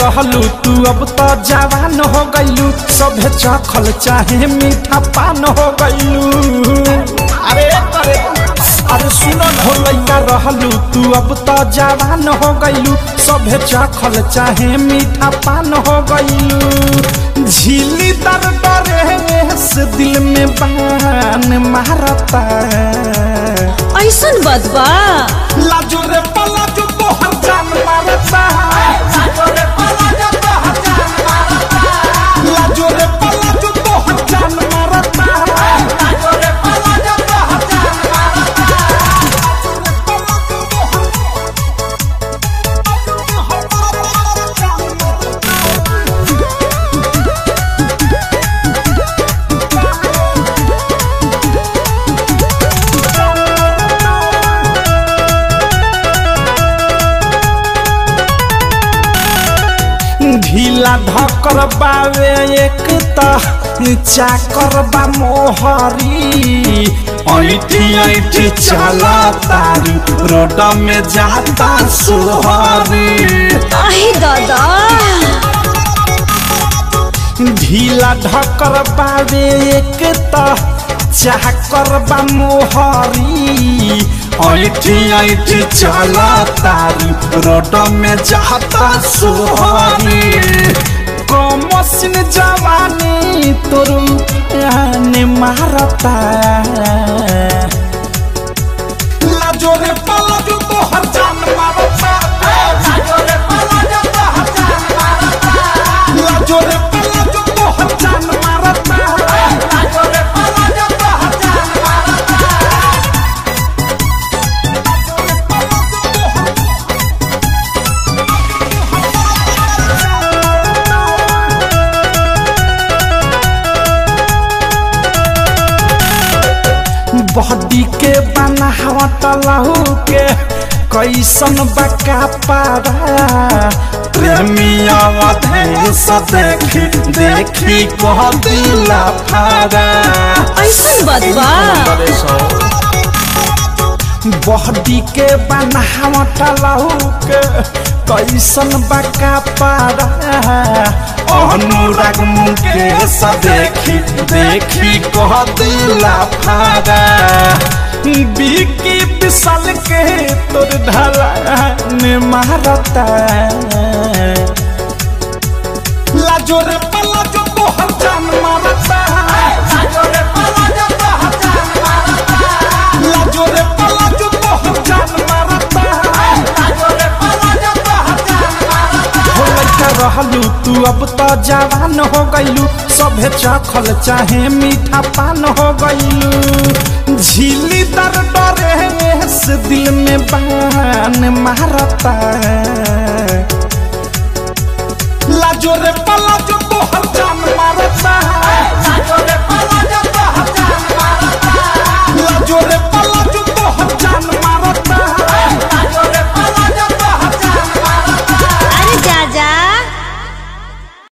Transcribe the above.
रहलू तू अब तो जवान हो गईलू सभे चखल चाहे मीठा पान हो गईलू अरे अरे अरे सुनो हो लइका रहलू तू अब तो जवान हो गईलू सभे चखल चाहे मीठा पान हो गईलू झीली दर डरे से दिल में बान मारता ऐसन बदबा लाजो रे पलाजो तोहर जान मारता लाजो रे पलाजो तोहर जान मारता लाजो रे पलाजो तोहर जान मारता लाजो रे पलाजो तोहर जान मारता ढीला ढकर बावे एक त चाकर बा मोहरी ऐठी ऐठी चला तारी रोड में जाता सोहरी आहे दादा ढीला ढकर बावे एक त चाकर बा मोहरी ऐठी ऐठी चला तारी रोड में जाता सोहरी कमसिन जवानी तोरू ने मारता लाजो रे पलाजो तोहर जान मारता लाजो रे पलाजो तोहर जान मारता लाजो रे पलाजो तोहर जान मारता लाजो रे पलाजो तोहर जान मारता बॉडी के बनावट लहू के कैसन बका पारा प्रेमिया अधेश देखी देखी कह दिला फारा ऐसन बदबा बॉडी के बनावट लहू के कैसन बका पारा अनुराग मुकेश देखी देखी कह दिला फारा बिकी विशाल के तोर ढाला ने मारता लाजो रे पलाजो तोहर जान मारता लाजो रे पलाजो तोहर जान मारता लाजो रे पलाजो तोहर जान मारता लाजो रे पलाजो तोहर जान मारता हो लइका रहलू तू अब तो जवान हो गईलू सभे चखल चाहे मीठा पान हो गईलू झीली दर डरे से दिल में बान मारता लाजो रे पलाजो तोहर जान मारता